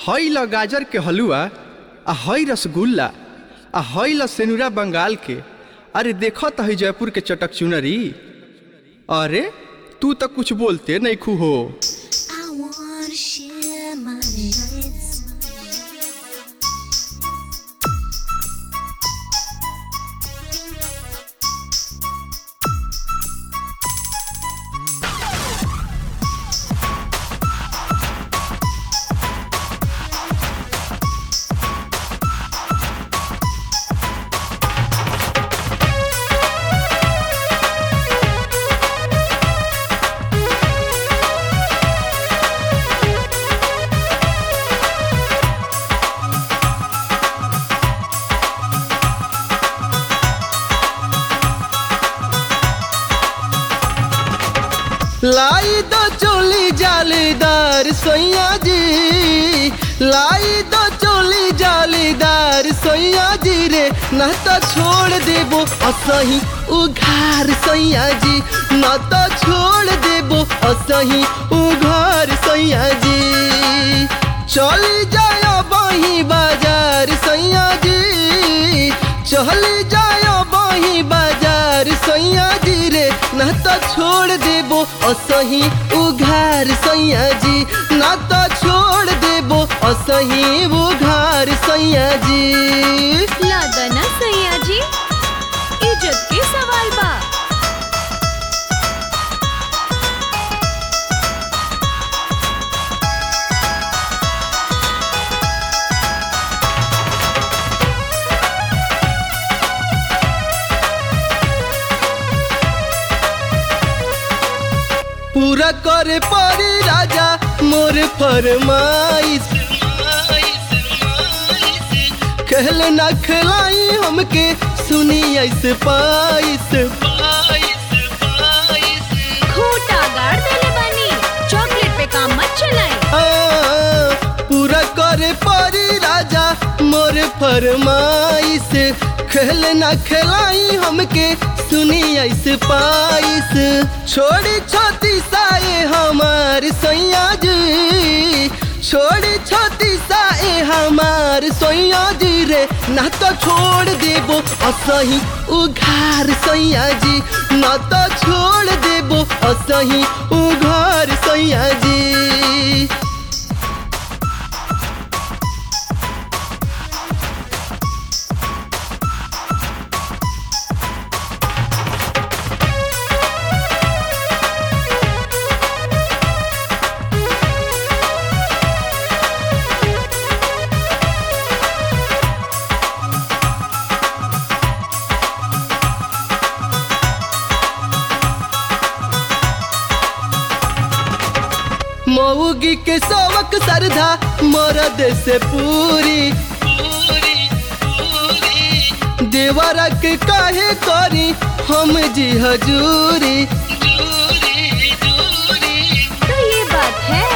हई ल गाजर के हलुआ आ हई रसगुल्ला आ हई ल सेनुरा बंगाल के अरे देखो त हई जयपुर के चटक चुनरी अरे तू तो कुछ बोलते नहीं खू हो I wanna share my nights. लाई दो चोली जालीदार सैया जी लाई दो चोली जालीदार सैया जी रे ना तो छोड़ देबो असही उघार सैया जी ना तो छोड़ देबो असही उघार सैया जी चली जायो बही बाजार सैया जी चली जायो बही बाजार सैया जी रे ना तो छोड़ देबो असही उघार सैया जी ना तो छोड़ देबो असही उघार सैया जी लादना सैया जी इज्जत के सवाल बा पूरा करे परी राजा मोर फरमाइश कहले ना खिलाई हमके सुनी ऐसे पाइस खूटा गाड़ देले बानी चॉकलेट पे काम मत चलाई आ, पूरा करे परी राजा मोर फरमाइश खेल ना खिलाई हमके सुनी ऐसे पाइस छोड़ी छोटी साए हमार सैया जी छोड़ी छोटी साए हमार सैया जी रे ना तो छोड़ देबो असही उघार सैया जी ना तो छोड़ देबो असही उघार सैया जी मऊगी के सवक सरधा मरद से पूरी देवरा के काहे करी हम जी हजूरी तो ये बात है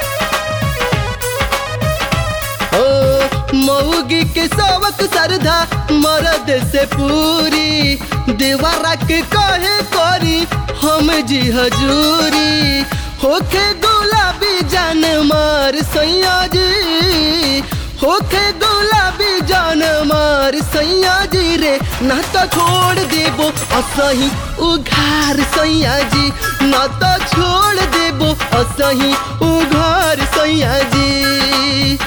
ओ मऊगी के सवक सरधा मरद से पूरी देवरा के काहे करी हम जी हजूरी होखे गुलाबी जान मार सैया जी होखे गुलाबी जान मार सैया जी रे ना तो छोड़ देबो असही उघार सैया जी ना तो छोड़ देबो असही उघार सैया जी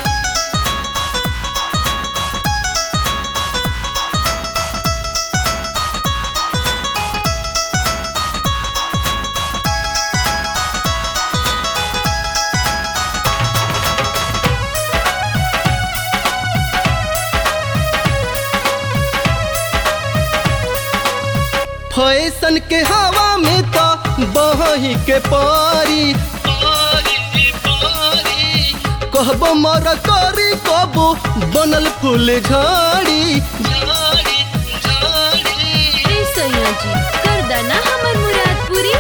फैशन के हवा में तो बही के पारी कहबो मर करी कबो बनल फूल झाड़ी ए सैया जी कर देना हमर मुराद पूरी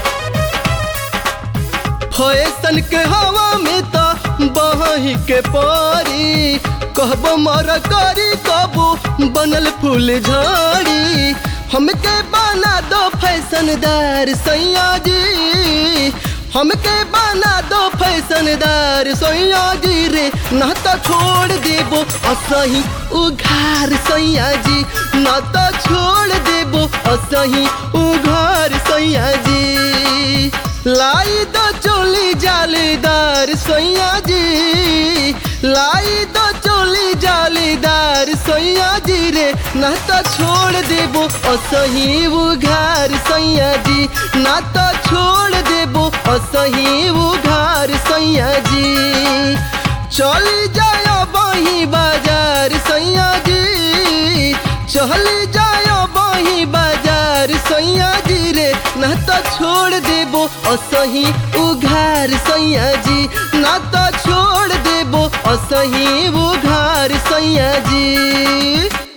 फैशन के हवा में तो बही के पारी कहबो मर करी कबो बनल फूल झाड़ी हमके बना दो फैशनदार सैया जी हमके बना दो फैशनदार सोया जी रे ना तो छोड़ देबो असही उघार सैया जी ना तो छोड़ देबो असही उघार सैया जी लाई दो चोली जालीदार सैया जी लाई दो चोली जालीदार सैया जी रे ना तो छोड़ देबो असही उघार सैया जी ना तो छोड़ देबो असही उघार सैया जी चली जायो बही बाजार सैया जी चली जायो बही बाजार सैया जी रे ना तो छोड़ देबो असही उघार सैया जी ना तो छोड़ देबो असही उघार सैया जी